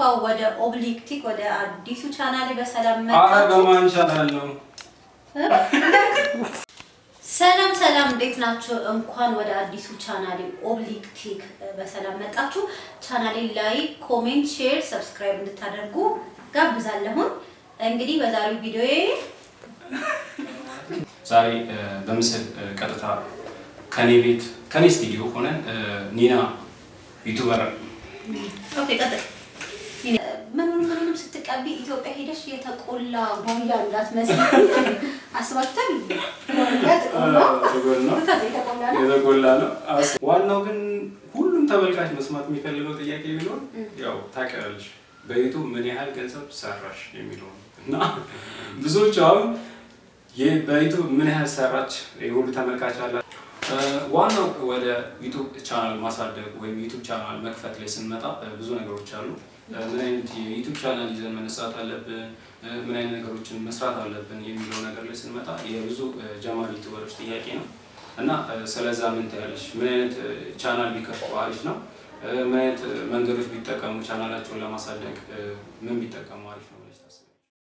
ወደ ኦብሊክቲክ ወደ አዲሱ ቻናሌ በሰላም አረ መጣችሁ። በማን ቻናል ነው? ሰላም ሰላም፣ እንዴት ናችሁ? እንኳን ወደ አዲሱ ቻናሌ ኦብሊክቲክ በሰላም መጣችሁ። ቻናሌ ላይ ኮሜንት፣ ሼር፣ ሰብስክራይብ እንድታደርጉ ጋብዛለሁን። እንግዲህ በዛሬው ቪዲዮዬ ዛሬ እ፣ በምስል እ፣ ቀጥታ ከኔ ቤት ከኔ ስቱዲዮ ሆነን እ፣ ኒና ዩቱበር ኦኬ ቀጥል። ምኑን ምኑንም ስትቀቢ ኢትዮጵያ ሄደሽ የተቆላ ቦንዳ እንዳትመስል አስባችሁታል? ቦንዳ ጥቁር ነው። ከዛ የተቆላ ነው። የተጎላ ነው። አስ- ዋናው ግን ሁሉም ተመልካች መስማት የሚፈልገው ጥያቄ ቢሆን ያው ታውቂያለሽ በዩቱብ ምን ያህል ገንዘብ ሰራሽ የሚለው ነው እና ብዙዎቹ አሁን ይህ በዩቱብ ምን ያህል ሰራች የሁሉ ተመልካች አላ እ፣ ዋናው ወደ ዩቱብ ቻናል ማሳደግ ወይም ዩቱብ ቻናል መክፈት ላይ ስንመጣ እ፣ ብዙ ነገሮች አሉ። እ፣ ምን አይነት የዩቱብ ቻናል ይዘን መነሳት አለብን፣ እ፣ ምን አይነት ነገሮችን መስራት አለብን የሚለው ነገር ላይ ስንመጣ የብዙ እ፣ ጀማሪ ዩቱበሮች ጥያቄ ነው እና እ፣ ስለዛ ምን ታያለሽ? ምን አይነት እ፣ ቻናል ቢከፍቱ አሪፍ ነው? እ፣ ምን አይነት እ፣ መንገዶች ቢጠቀሙ ቻናላቸውን ለማሳደግ እ፣ ምን ቢጠቀሙ አሪፍ ነው ብለሽ ታስቢያለሽ?